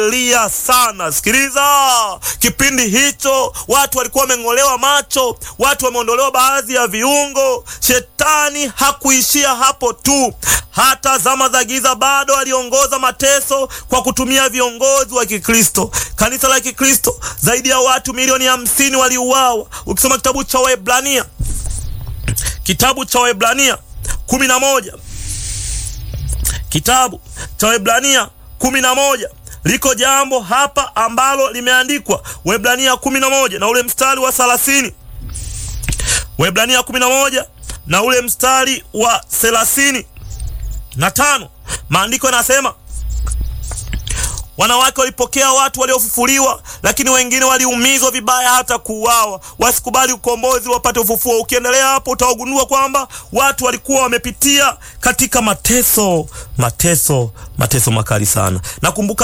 lia sana. Sikiliza, kipindi hicho watu walikuwa wameng'olewa macho, watu wameondolewa baadhi ya viungo. Shetani hakuishia hapo tu, hata zama za giza bado aliongoza mateso kwa kutumia viongozi wa Kikristo. Kanisa la Kikristo, zaidi ya watu milioni hamsini waliuawa. Ukisoma kitabu cha Waebrania, kitabu cha Waebrania kumi na moja kitabu cha Waebrania kumi na moja liko jambo hapa ambalo limeandikwa. Waebrania kumi na moja na ule mstari wa thelathini Waebrania kumi na moja na ule mstari wa thelathini na tano maandiko yanasema wanawake walipokea watu waliofufuliwa, lakini wengine waliumizwa vibaya hata kuuawa. Wasikubali ukombozi, wapate ufufuo. Ukiendelea hapo, utawagundua kwamba watu walikuwa wamepitia katika mateso, mateso, mateso makali sana. Nakumbuka